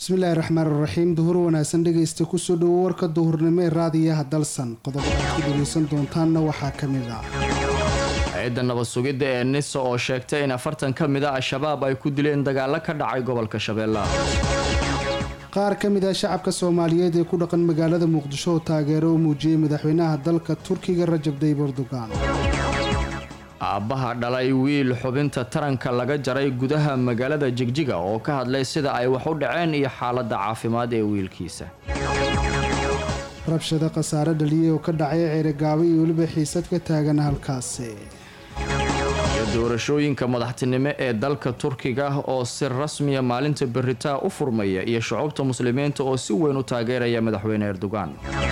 bismillaahi raxmaan raxiim duhur wanaagsan dhegaysta kusoo dhowo warka duhurnimo ee raadiyaha dalsan qodobada aad ku dhegaysan doontaanna waxaa ka mid ah hay-adda nabad sugidda ee nisa oo sheegtay in afartan ka mid a al-shabaab ay ku dileen dagaalo ka dhacay gobolka shabeellaha qaar ka mid ah shacabka soomaaliyeed ee ku dhaqan magaalada muqdisho oo taageero u muujiyey madaxweynaha dalka turkiga rajab tayyib erdogan aabbaha dhalay wiil xubinta taranka laga jaray gudaha magaalada jigjiga oo ka hadlay sida ay wax u dhaceen iyo xaaladda caafimaad ee wiilkiisa rabshado khasaare dhaliyey oo ka dhacay ceerigaabo iyo weliba xiisad ka taagan halkaasi iyo doorashooyinka madaxtinimo ee dalka turkiga oo si rasmiya maalinta beritaa u furmaya iyo shucuubta muslimiinta oo si weyn u taageeraya madaxweyne erdogan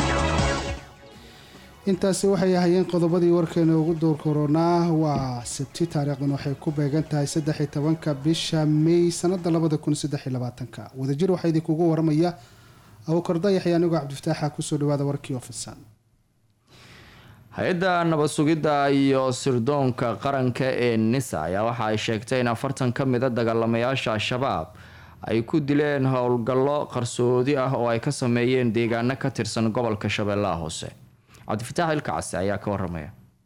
intaasi waxay ahayeen qodobadii warkeena ugu door koronaa waa sabti taariikhdan waxay ku beegan tahay saddex-iyo tobanka bisha may sanada labada kun saddex iyo labaatanka wadajir waxaa idinkugu waramaya abuukar dayax iyo anigoo cabdifataaxa kusoo dhawaada warkii ofisan hay-adda nabad sugidda iyo sirdoonka qaranka ee nisa ayaa waxa ay sheegtay in afartan ka mid a dagaalamayaasha al-shabaab ay ku dileen howlgallo qarsoodi ah oo ay ka sameeyeen deegaano ka tirsan gobolka shabeellaha hoose cabdifataax ilkacasi ayaa ka waramaya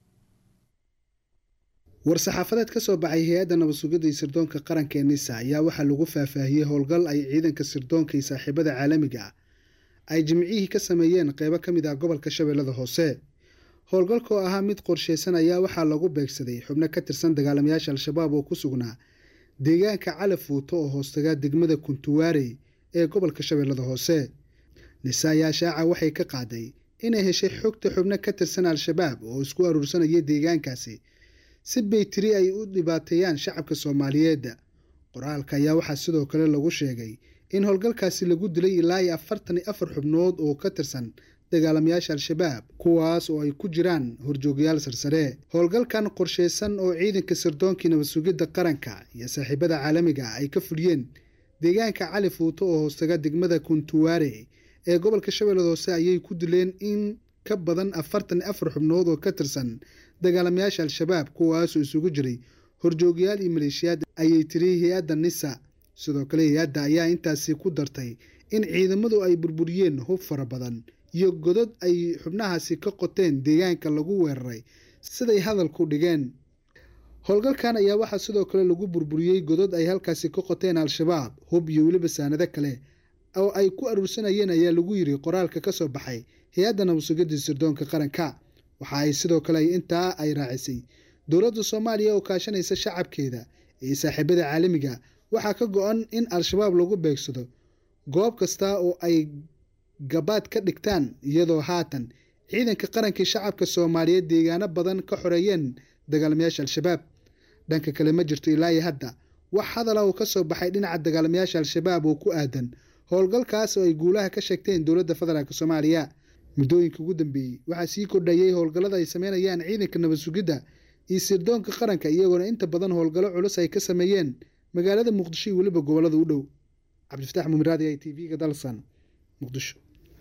war-saxaafadeed ka soo baxay hay-adda nabad sugidda iyo sirdoonka qaranka ee nisa ayaa waxaa lagu faahfaahiyey howlgal ay ciidanka sirdoonka iyo saaxiibada caalamiga ah ay jimcihii ka sameeyeen qeybo ka mid ah gobolka shabeellada hoose howlgalka oo ahaa mid qorsheysan ayaa waxaa lagu beegsaday xubno ka tirsan dagaalamayaasha al-shabaab oo ku sugnaa deegaanka calafuuto oo hoostagaa degmada kuntuwaarey ee gobolka shabeellada hoose nisa ayaa shaaca waxay ka qaaday inay heshay xogta xubno ka tirsan al-shabaab oo isku aruursanaya deegaankaasi si baytiri ay u dhibaateeyaan shacabka soomaaliyeed qoraalka ayaa waxaa sidoo kale lagu sheegay in howlgalkaasi lagu dilay ilaa iyo afartan iyo afar xubnood oo ka tirsan dagaalamayaasha al-shabaab kuwaas oo ay ku jiraan horjoogayaal sarsare howlgalkan qorsheysan oo ciidanka sirdoonkii nabad sugidda qaranka iyo saaxiibada caalamiga ay ka fuliyeen deegaanka cali fuuto oo hoostaga degmada kuntuwaare ee gobolka shabeellada hoose ayay ku dileen in ka badan afartan iyo afar xubnood oo ka tirsan dagaalamayaasha al-shabaab kuwaasoo isugu jiray horjoogayaal iyo maleeshiyaad ayay tiri hay-adda nisa sidoo kale hay-adda ayaa intaasi ku dartay in ciidamadu ay burburiyeen hub fara badan iyo godod ay xubnahaasi ka qoteen deegaanka lagu weeraray siday hadalku dhigeen howlgalkan ayaa waxaa sidoo kale lagu burburiyey godod ay halkaasi ka qoteen al-shabaab hub iyo weliba saanado kale oo ay ku aruursanayeen ayaa lagu yiri qoraalka ka soo baxay hay-adda nabadsugadii sirdoonka qaranka waxa ay sidoo kale intaa ay raacisay dowladda soomaaliya oo kaashanaysa shacabkeeda iyo saaxiibada caalamiga waxaa ka go-an in al-shabaab lagu beegsado goob kasta oo ay gabaad ka dhigtaan iyadoo haatan ciidanka qarankii shacabka soomaaliyeed deegaano badan ka xoreeyeen dagaalamayaasha al-shabaab dhanka kale ma jirto ilaa iyo hadda wax hadala oo ka soo baxay dhinaca dagaalamayaasha al-shabaab oo ku aadan howlgalkaas oo ay guulaha ka sheegteen dowladda federaalk soomaaliya muddooyinka ugu dambeeyey waxaa sii kordhayay howlgallada ay sameynayaan ciidanka nabad sugidda iyo sirdoonka qaranka iyagoona inta badan howlgallo culus ay ka sameeyeen magaalada muqdisho iyo weliba gobolada u dhow cabdifatax mumiraadi i t v-ga dalsan muqdisho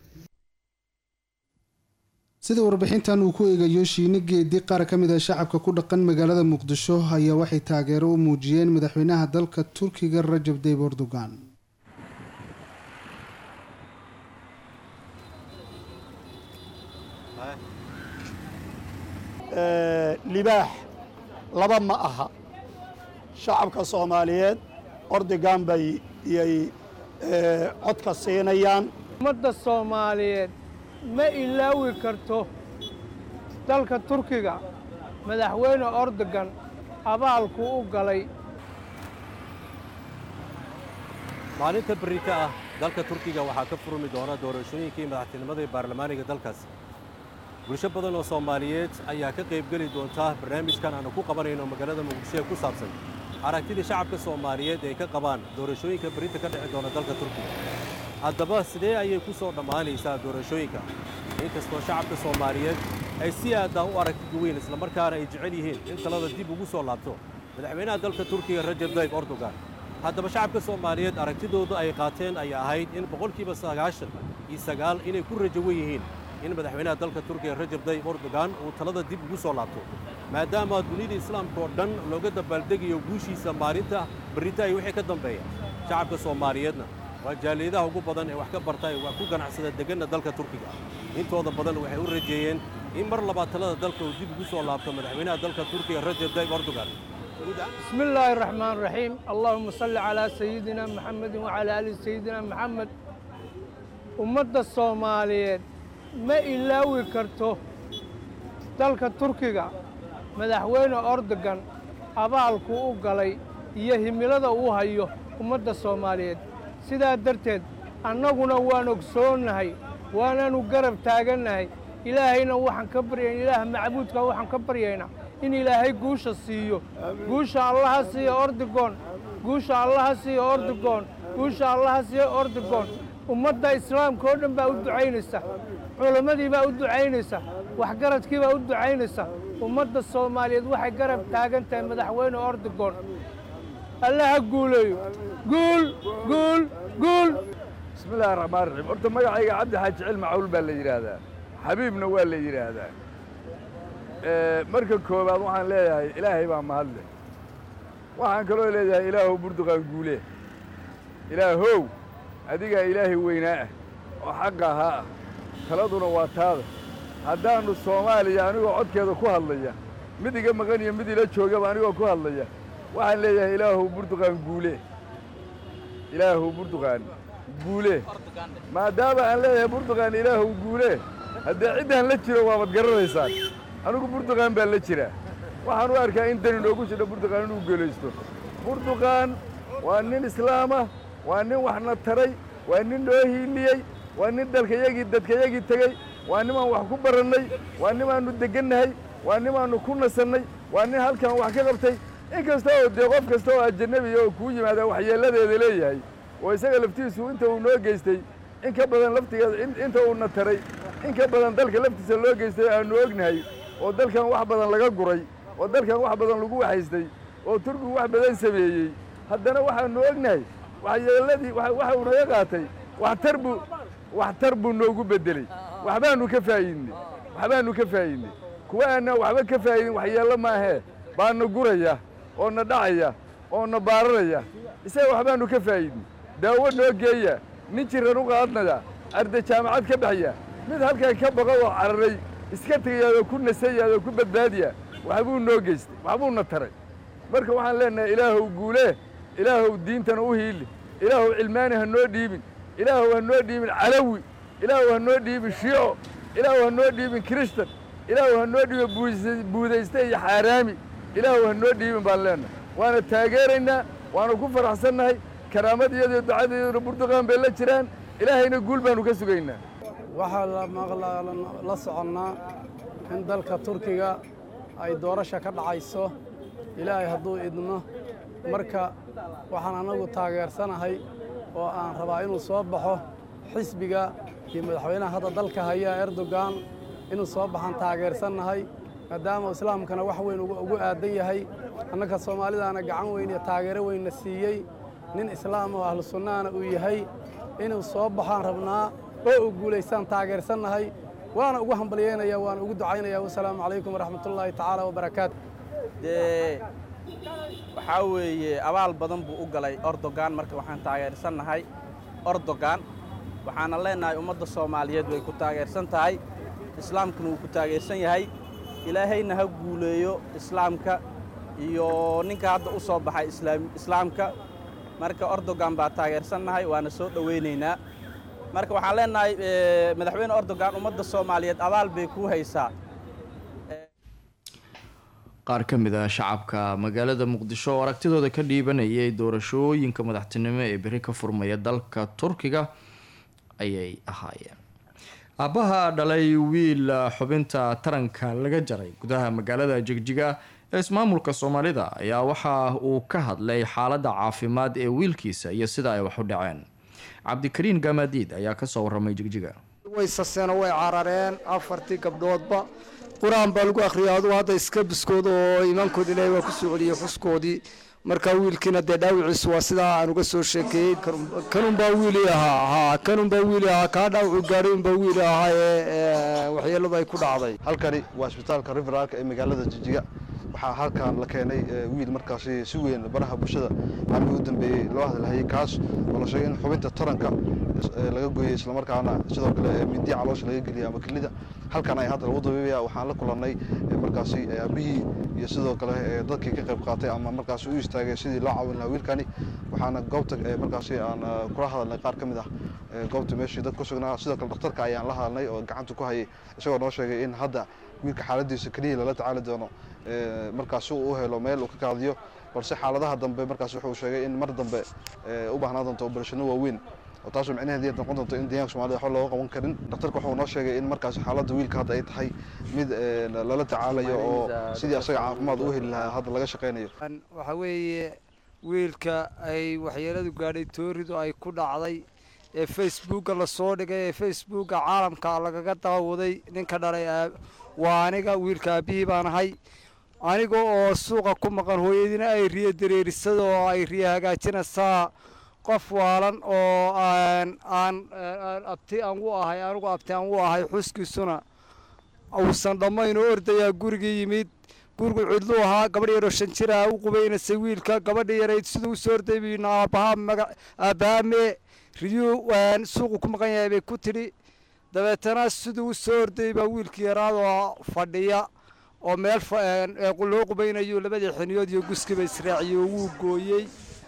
sida warbixintan uu ku eegayo shiine geedi qaar ka mid ah shacabka ku dhaqan magaalada muqdisho ayaa waxay taageero u muujiyeen madaxweynaha dalka turkiga rajab tayyib erdogan libaax laba ma aha shacabka soomaaliyeed ordigan bay iyay codka siinayaan ummadda soomaaliyeed ma ilaawi karto dalka turkiga madaxweyne ordogan abaalku u galay maalinta berrika ah dalka turkiga waxaa ka furmi doona doorashooyinkii madaxtinimada ee baarlamaaniga dalkaasi bulsho badan oo soomaaliyeed ayaa ka qaybgeli doonta barnaamijkan aanu ku qabanayno magaalada muqdisho ee ku saabsan aragtida shacabka soomaaliyeed ay ka qabaan doorashooyinka berrinta ka dhici doona dalka turkiga haddaba sidee ayay ku soo dhammaanaysaa doorashooyinka inkastoo shacabka soomaaliyeed ay si aaddaa u aragtida weyn islamarkaana ay jecel yihiin in talada dib ugu soo laabto madaxweynaha dalka turkiga rajab tayyib erdogan haddaba shacabka soomaaliyeed aragtidooda ay qaateen ayaa ahayd in boqolkiiba sagaashan iyo sagaal inay ku rajawan yihiin in madaxweynaha dalka turkiga rajab tayyib erdogan uu talada dib ugu soo laabto maadaama dunida islaamka oo dhan looga dabaaldegayo guushiisa maalinta berrita ay wixii ka dambeeya shacabka soomaaliyeedna waa jaaliyadaha ugu badan ee wax ka barta ee wax ku ganacsada deganna dalka turkiga intooda badan waxay u rajeeyeen in mar labaad talada dalka uu dib ugu soo laabto madaxweynaha dalka turkiga rajab tayyib erdogan بسم الله الرحمن الرحيم اللهم صل على سيدنا محمد وعلى آل سيدنا محمد ummadda soomaaliyeed ma ilaawi karto dalka turkiga madaxweyne ordogan abaalku u galay iyo himilada uu hayo ummadda soomaaliyeed sidaa darteed annaguna waan ogsoonnahay waanaanu garab taagannahay ilaahayna waxaan ka baryayn ilaah macbuudka waxaan ka baryaynaa in ilaahay guusha siiyo guusha allaha siiyo ordigoon guusha allaha siiyo ordigoon guusha allaha siiyo ordigoon ummadda islaamka oo dhan baa u ducaynaysa culammadii baa u ducaynaysa waxgaradkii baa u ducaynaysa ummadda soomaaliyeed waxay garab taagan tahay madaxweyne ordigoon allaha guuleeyo guul guul guul bismillahi raxmaan raxiim horta magacayga cabdi xaaji cilmi cawl baa la yidhaahdaa xabiibna waa la yidhaahdaa marka koowaad waxaan leeyahay ilaahay baa mahadle waxaan kaloo leeyahay ilaahow burduqaan guule ilaahow adigaa ilaahay weynaa ah oo xaqa ahaa ah taladuna waa taada haddaannu soomaaliya anigoo codkeeda ku hadlaya mid iga maqan iyo mid ila joogaba anigoo ku hadlaya waxaan leeyahay ilaahow burduqaan guule ilaahow burduqaan guule maadaama aan leeyahay burduqaan ilaahow guule haddee ciddaan la jiro waabad garanaysaan anigu burduqaan baa la jiraa waxaan u arkaa in dani noogu jidho burduqaan inuu geelaysto burduqaan waa nin islaama waa nin waxna taray waa nin noo hiiliyey waa nin dalkayagii dadkayagii tegey waa nimaan wax ku barannay waa nimaannu deggannahay waa nimaannu ku nasannay waa nin halkan wax ka qabtay in kasta oo dee qof kasta oo ajanabiya oo kuu yimaada waxyeelladeeda leeyahay oo isaga laftiisu inta uu noo geystay in ka badan laftigeeda inta uuna taray in ka badan dalka laftiisa loo geystay aannu ognahay oo dalkan wax badan laga guray oo dalkan wax badan lagu waxaystay oo turkigu wax badan sameeyey haddana waxaannu ognahay waxyeelladii waxa uu naga qaatay waxtar buu waxtar buu noogu beddeley waxbaannu ka faa'iidnay waxbaannu ka faa'iidnay kuwa aanaan waxba ka faa'idin waxyeello maahee baana guraya oo na dhacaya oo na baararaya isaga waxbaannu ka faa'iidnay daawo noo geeya nin jiran u qaadnaya arday jaamacad ka baxya mid halkan ka baqo oo cararay iska tegayaadoo ku nasayaadoo ku badbaadiya waxbuu noo geystay waxbuuna taray marka waxaan leennahay ilaahow guulee ilaahow diintana u hiili ilaahow cilmaani ha noo dhiibin ilaahow ha noo dhiibin calawi ilaahow ha noo dhiibin shiico ilaahow ha noo dhiibin kirishtan ilaahow ha noo dhiibin buudayste iyo xaaraami ilaahow ha noo dhiibin baan leennahay waana taageeraynaa waana ku faraxsannahay karaamadiyadiyo ducadiyaduna burduqaan bay la jiraan ilaahayna guul baannu ka sugaynaa waxaa la soconnaa in dalka turkiga ay doorasha ka dhacayso ilaahay hadduu idno marka waxaan annagu taageersanahay oo aan rabaa inuu soo baxo xisbiga iyo madaxweynaha hadda dalka haya erdogan inuu soo baxaan taageersannahay maadaama islaamkana wax weyn ugu aadan yahay annaka soomaalidaana gacan weyn iyo taageero weynna siiyey nin islaam oo ahlu sunnahana uu yahay inuu soo baxaan rabnaa oo uu guulaystaan taageersannahay waana ugu hambalyeynaya waana ugu ducaynaya wasalaamu calaykum waraxmatullaahi tacaala wabarakaatu dee waxaa weeye abaal badan buu u galay ordogan marka waxaan taageersannahay ordogan waxaana leennahay ummadda soomaaliyeed way ku taageersan tahay islaamkuna wuu ku taageersan yahay ilaahayna ha guuleeyo islaamka iyo ninka hadda u soo baxay islaamka marka ordogan baa taageersannahay waana soo dhowaynaynaa marka waxaan leennahay madaxweyne ordogan ummadda soomaaliyeed abaal bay kuu haysaa qaar ka mid ah shacabka magaalada muqdisho oo aragtidooda ka dhiibanayay doorashooyinka madaxtinimo ee beri ka furmaya dalka turkiga ayay ahaayeen aabbaha dhalay wiil xubinta taranka laga jaray gudaha magaalada jigjiga ee ismaamulka soomaalida ayaa waxa uu ka hadlay xaaladda caafimaad ee wiilkiisa iyo sida ay wax u dhaceen cabdikariin gamaadiid ayaa kasoo waramay jigjiga way saseen oo way carareen afartii gabdhoodba qur-aan baa lagu akhriyay aduu hadda iska biskooda oo iimaankoodi ilaahay waa ku soo celiyey xuskoodii marka wiilkiina dee dhaawiciisu waa sidaa aan uga soo sheekeeyey kanunbaa wiili ahaa haa kanunbaa wiili ahaa kaa dhaawacu gaadhay unbaa wiili ahaa ee waxyeeladu ay ku dhacday halkani waa isbitaalka riveralka ee magaalada jijiga waxaa halkan la keenay wiil markaasi si weyn baraha bulshada maalmihii u dambeeyey loo hadalhayay kaas oo la sheegay in xubinta taranka laga gooyey islamarkaana sidoo kale mindiya caloosha laga geliyay ama kelida halkan ay hadda lagu dabiibaya waxaan la kulannay markaasi aabihii iyo sidoo kale dadkii ka qayb qaatay ama markaasi u istaagay sidii loo caawin lahaa wiilkani waxaana goobta markaasi aan kula hadalnay qaar ka mid ah goobta meeshii dad ku sugnaa sidoo kale dhakhtarka ayaan la hadalnay oo gacanta ku hayay isagoo noo sheegay in hadda wiilka xaaladiisa keliya lala tacaali doono markaasi uu u helo meel uu ka kaadiyo balse xaaladaha dambe markaas wuxuu sheegay in mar dambe u baahnaa doonto obarashano waaweyn oo taasoo micnaheedii noqon doonto in deegaanka somalida waxba looga qaban karin dhakhtarka wuxuu noo sheegay in markaasi xaaladda wiilka hadda ay tahay mid lala tacaalayo oo sidii asaga caafimaad u heli lahaa hadda laga shaqaynayo waxaa weeye wiilka ay waxyeeladu gaadhay tooridu ay ku dhacday ee facebooka lasoo dhigay ee facebooka caalamka lagaga daawaday ninka dhalay waa aniga wiilka aabihii baan ahay aniga oo suuqa ku maqan hooyadiina ay riyo dareerisada oo ay riyo hagaajinaysaa qof waalan oo aan aan abti aan u ahay anigu abti aan u ahay xuskiisuna uusan dhammayn oo ordayaa gurigii yimid gurigu cidluu ahaa gabadh yaroo shan jira u qubaynaysay wiilka gabadhii yarayd siduu u soo orday buyna aabbahaa maga aabbaame riyuu suuqu ku maqan yahay bay ku tidhi dabeetana siduu u soo orday baa wiilkii yaraadoo fadhiya oo meel loo qubaynayo labadii xiniyood iyo guskiba israaciyo wuu gooyey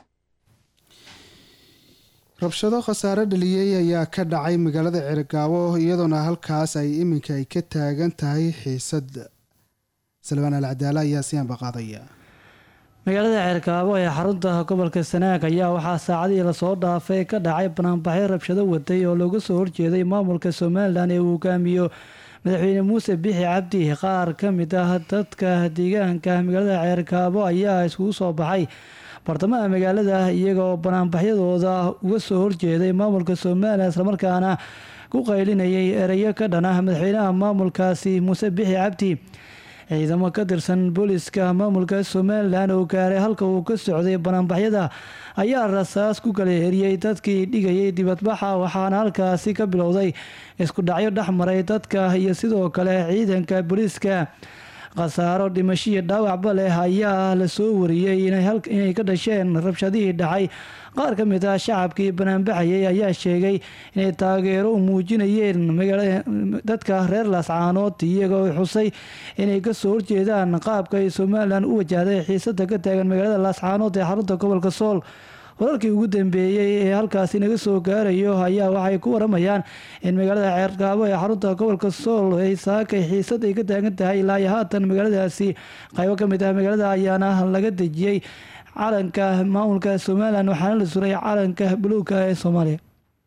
rabshado khasaare dhaliyey ayaa ka dhacay magaalada cergaabo iyadoona halkaas ay iminka ay ka taagan tahay xiisad salbaan alcadaala ayaa siyaanba qaadaya magaalada ceerkaabo ee xarunta gobolka sanaag ayaa waxaa saacadihii lasoo dhaafay ka dhacay banaanbaxyo rabshado waday oo looga soo horjeeday maamulka somalilan ee uu hogaamiyo madaxweyne muuse bixi cabdi qaar ka mid ah dadka deegaanka magaalada ceerkaabo ayaa iskugu soo baxay bartamaha magaalada iyagoo banaanbaxyadooda uga soo horjeeday maamulka somalilan islamarkaana ku qaylinayay ereyo ka dhan ah madaxweynaha maamulkaasi muuse bixi cabdi ciidamo ka tirsan booliska maamulka somalilan oo gaaray halka uu ka socday banaanbaxyada ayaa rasaas ku kala heriyey dadkii dhigayay dibadbaxa waxaana halkaasi ka bilowday isku dhacyo dhexmaray dadka iyo sidoo kale ciidanka booliiska khasaaro dhimashiyo dhaawacba leh ayaa la soo wariyey inay ka dhasheen rabshadihii dhacay qaar ka mid ah shacabkii banaanbaxayay ayaa sheegay inay taageero u muujinayeen dadka reer laascaanood iyagoo xusay inay kasoo horjeedaan qaabka ay somalilan u wajahday xiisada ka taagan magaalada laascaanood ee xarunta gobolka sool wararkii ugu dambeeyey ee halkaasi naga soo gaarayo ayaa waxay ku waramayaan in magaalada ceergaabo ee xarunta gobolka sool ay saakay xiisad ay ka taagan tahay ilaa iyo haatan magaaladaasi qaybo ka mid ah magaalada ayaana laga dejiyey calanka maamulka somalilan waxaana la suray calanka buluugka ee soomaaliya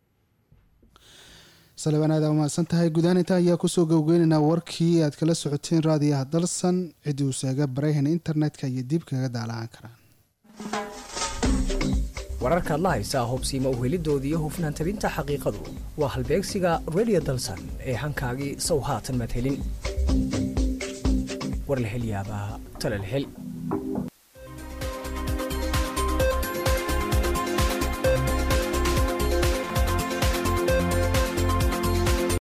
salebaan aad umahadsan tahay gudahaan intaa ayaa kusoo gowgeynaynaa warkii aad kala socoteen raadiyaha dalsan cidii uu seega barayhan internetka iyo dib kaga daalacaan karaan wararkaad la haysaa hubsiima uhelidoodii iyo hufnaan tabinta xaqiiqadu waa halbeegsiga redio dalsan ee hankaagii sow haatan madhelin warlahelyaabaa talalhel